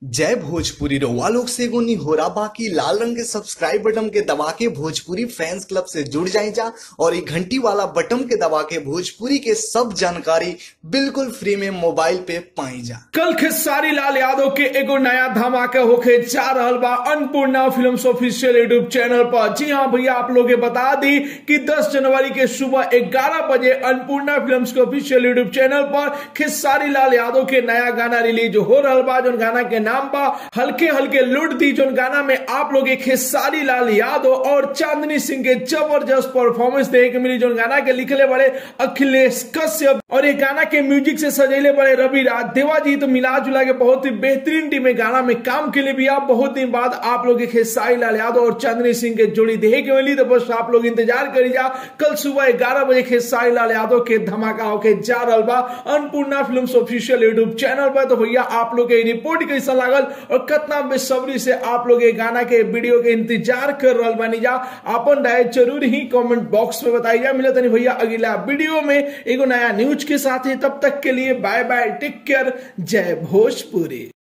जय भोजपुरी रउआ लोग से एगो निहोरा बाकी लाल रंग के सब्सक्राइब बटन के दबा के भोजपुरी फैंस क्लब से जुड़ जाए जा और ये घंटी वाला बटन के दबा के भोजपुरी के सब जानकारी बिल्कुल फ्री में मोबाइल पे पाई जा कल खेसारी लाल यादव के एगो नया धमाका होके जा रहल बा Annapurna films official YouTube channel पर जी हाँ भैया आप लोग बता दी कि 10 जनवरी के सुबह 11 बजे अन्नपूर्णा फिल्म्स के ऑफिशियल यूट्यूब चैनल पर खेसारी लाल यादव के नया गाना रिलीज हो रहल बा जो गाना के नाम बा हल्के हल्के लुट दी जो गाना में आप लोग खेसारी लाल यादव और चांदनी सिंह के जबरदस्त परफॉर्मेंस देखे के मिली जो गाना के लिखले बड़े अखिलेश कश्यप और ये गाना के म्यूजिक से सजेले बड़े रवि राज देवा जी तो मिला जुला के बहुत ही बेहतरीन टीम में गाना में काम के लिए भी आप बहुत दिन बाद आप लोग खेसारी लाल यादव और चांदनी सिंह के जोड़ी देखे के मिली तो बस आप लोग इंतजार करी जा कल सुबह ग्यारह बजे खेसारी लाल यादव के धमाका होके जा रहा बा Annapurna film official YouTube channel पर तो भैया आप लोग के रिपोर्ट कैसा लागल और कितना बेसब्री से आप लोग ये गाना के वीडियो के इंतजार कर रहा बानी जा अपन राय जरूर ही कमेंट बॉक्स में बताई जा मिले तनी भैया अगला वीडियो में एगो नया न्यूज के साथ ही तब तक के लिए बाय बाय टेक केयर जय भोजपुरी